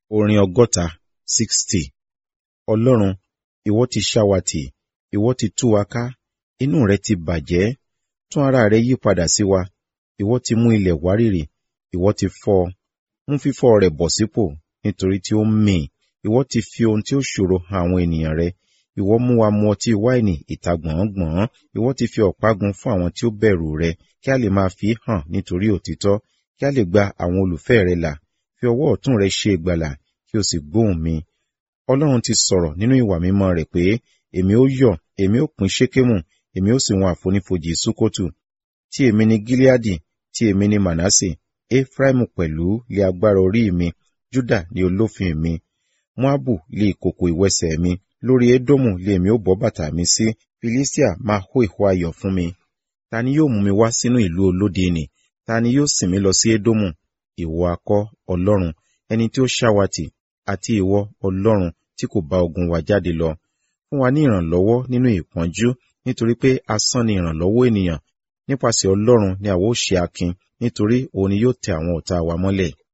Orin ọgọ́ta sixty. Ọlọ́run, ìwọ ti ṣá wa tì, ìwọ ti tú wa ká, inú rẹ ti bàjẹ́, tún ara rẹ yí padà sí wa, ìwọ ti mú ilẹ̀ wárìrì, ìwọ ti fọ́ ọ, mú fífọ́ rẹ̀ bọ̀ sípò, nítorí tí ó ń mì, ìwọ ti fi ohun tí ó ṣòro han àwọn ènìyàn rẹ, ìwọ mú wa mu ọtí wáìnì ìta gbọ̀n-ọ́n-gbọ̀n, ìwọ ti fi ọ̀págun fún àwọn tí ó bẹ̀rù rẹ, kí a lè máa fi hàn nítorí òtítọ́, kí a lè gba àwọn olùfẹ́ rẹ là, fi ọwọ́ ọ̀tún rẹ ṣe ìgbàlà, kí o sì gbóhùn mi. Ọlọ́run ti sọ̀rọ̀ nínú ìwà mímọ́ rẹ̀ pé, èmi ó yọ̀, èmi ó pín Ṣékémù, èmi ó sì wọn àfonífojì Súkótù. Tí èmi ni Gileadi, tí èmi ni Manasse, Efraimu pẹ̀lú lé agbára orí mi, Juda ni olófin mi. Moabu lé ìkòkò ìwẹsẹ̀ mi, lórí Edomu lé èmi ó bọ́ bàtà mi sí, Filistia máa hó ìhó ayọ̀ fún mi. Ta ni yóò mú mi wá sínú ìlú olódi nì? Ta ni yóò sìn mí lọ sí Edomu? Ìwọ akọ́, Ọlọ́run, ẹni tí ó ṣá wa tì, àti ìwọ, Ọlọ́run, tí kò bá ogun wa jáde lọ. Fún wa ní ìrànlọ́wọ́ nínú ìpọ́njú, nítorí pé asán ni ìrànlọ́wọ́ ènìyàn. Nípasẹ̀ Ọlọ́run ni àwa ó ṣe akin, nítorí òun ni yóò tẹ àwọn ọ̀tá wa mọ́lẹ̀.